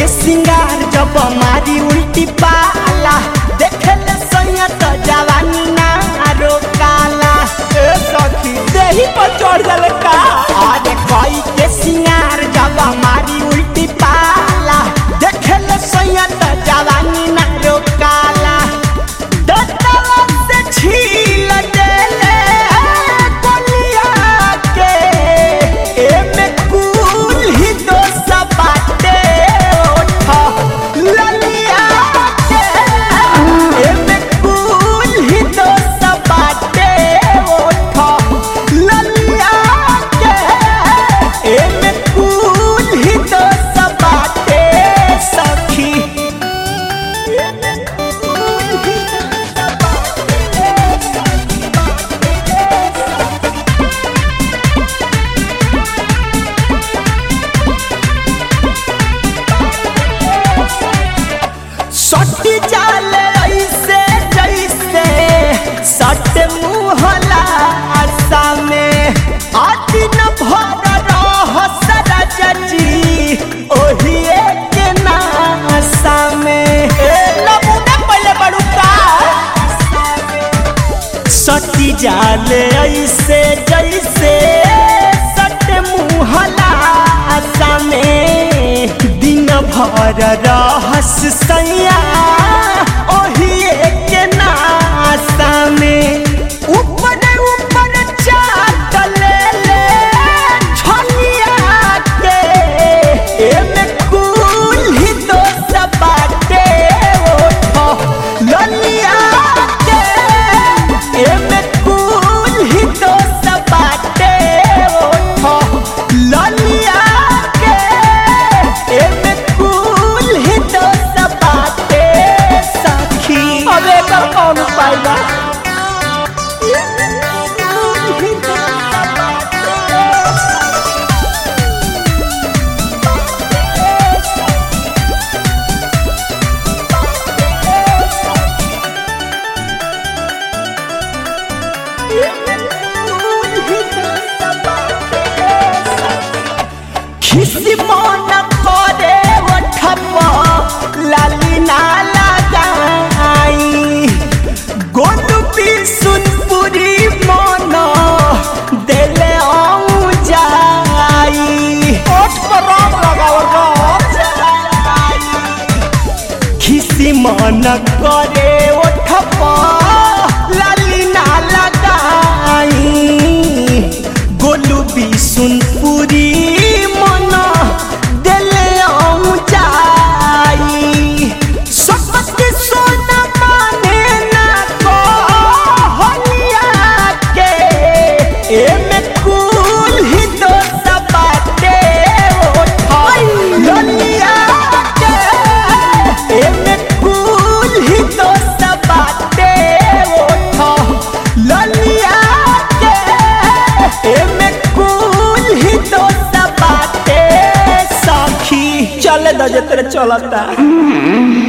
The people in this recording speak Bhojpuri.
सिंगार जब मारी उल्टी पाला देखे ले सैया तो जवानी ना रोकाला ए सखी देही पर चढ़ गल का अरे कोई के सिंगार जब मारी उल्टी पाला देखे ले सैया तो जवानी ना रोकाला दतवा से छील देले कोलिया के एमे कुल ही दोस्त बाटे ओठा ललिया के एमे कुल ही दोस्त बाटे ओठा ललिया के एमे कुल ही दोस्त बाटे सखी एमे कुल ही दोस्त सटी जाले ऐसे जैसे सट मुहला आशा में आदि न भर रह सरजजी ओही एक नाशा में ए नमूना पहले बड़ू का सटी जाले ऐसे जैसे सट मुहला आशा में दिन भर रहस सैया ओही एक नाशा में ऊपर ऊपर चाट ले ले छलिया के एमे कुल ही दोस्त बाटे ओठो ललिया के एमे कुल ही दोस्त बाटे ओठो ललिया के एमे कुल ही दोस्त बाटे सखी अबे एकर कौन उपाय बा एमे कुल ही दोस्त बाटे खिसी मन करे ओठप लाली ना लगाई गोटू सुनपुरी मन देले आऊं जाई ओठ पर रंग लगावल खिसी मन करे ओठप लाली ना लगाई गोलू बिसुनपुरी मन देले आऊं जाई सकत सोना माने ना को हलिया के एमे कुल ही दोस्त बाटे ओठा ललिया के एमे कुल ही दोस्त बाटे ओठा ललिया के एमे कुल ही दोस्त बाटे सखी चले दजे तेरे चलता